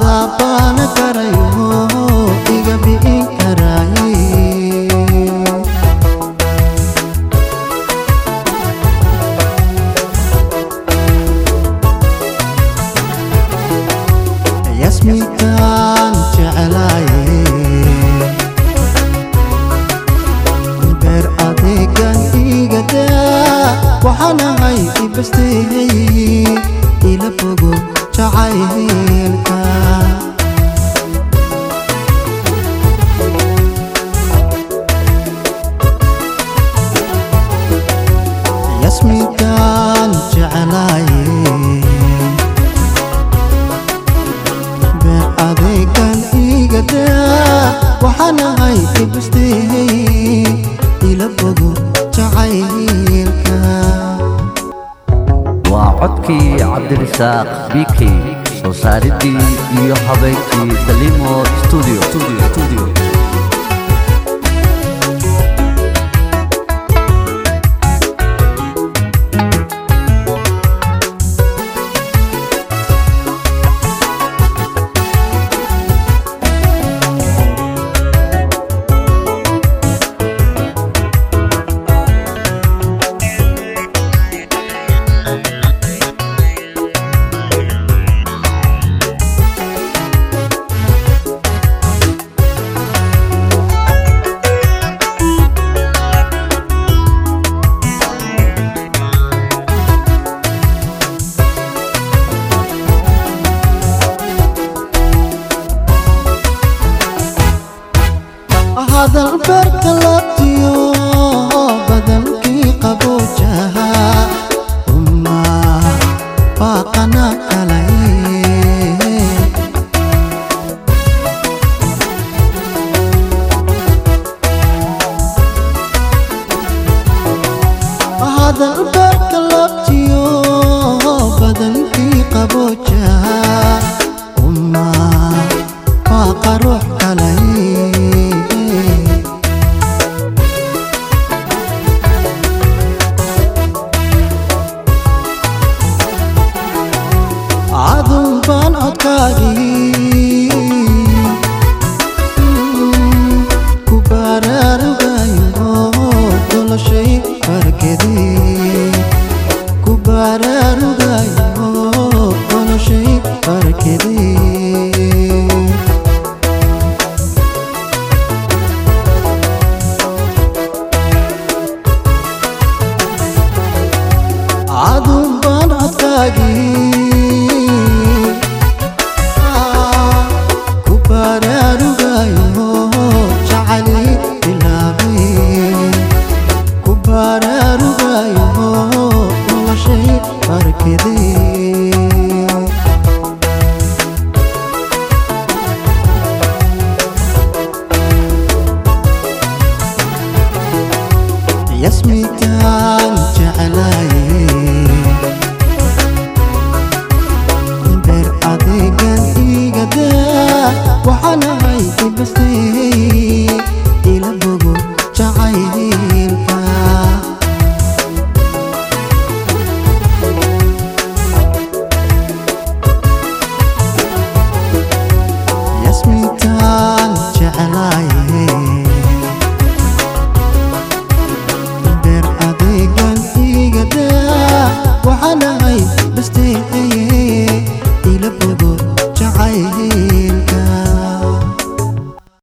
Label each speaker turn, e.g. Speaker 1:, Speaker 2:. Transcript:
Speaker 1: adaabana karayo iga bi'in karaaye yasminkaan jeclaaye beer adeegan igadaa waxaanahay ibasteeyey ila fogo jacaylka yasminkaan jeclaaye beer adeegan igadaa waxaanahay ibasteeyey ila fogo jacaylka
Speaker 2: waa codkii cabdirisaaq bikey soo saaridii iyo habeyntii salimo studio
Speaker 1: hadal beerka labtiyo badankii qaboojaha uma baaqana kalay hadal beerka labtiyo badankii qaboojaha uma baaqa ruux kalay adun baan codkaagii ku baraarugayo noloshay farkedee ku baraarugayo noloshay farkedee adun baan codkaagii ku baraarugayo jacali bilaabay ku baraarugayo noloshay farkedee yasminkaan jeclaaye beer adeegan igadaa waxaanahay ibasteeyey ila bogo jacaylka yasmintaan